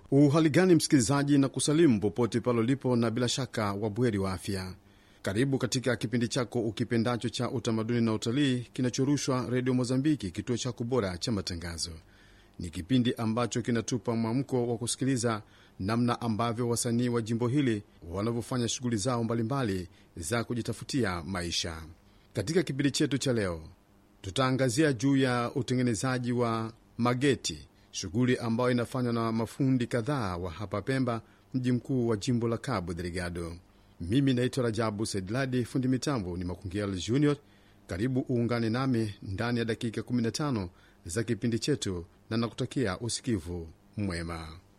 Uhali gani msikilizaji, na kusalimu popote pale ulipo, na bila shaka wabweri wa afya. Karibu katika kipindi chako ukipendacho cha utamaduni na utalii kinachorushwa Redio Mozambiki, kituo chako bora cha matangazo. Ni kipindi ambacho kinatupa mwamko wa kusikiliza namna ambavyo wasanii wa jimbo hili wanavyofanya shughuli zao mbalimbali za kujitafutia maisha. Katika kipindi chetu cha leo, tutaangazia juu ya utengenezaji wa mageti, shughuli ambayo inafanywa na mafundi kadhaa wa hapa Pemba, mji mkuu wa jimbo la Cabo Delgado. Mimi naitwa Rajabu Saidladi, fundi mitambo ni Makungial Junior. Karibu uungane nami ndani ya dakika 15 za kipindi chetu, na nakutakia usikivu mwema.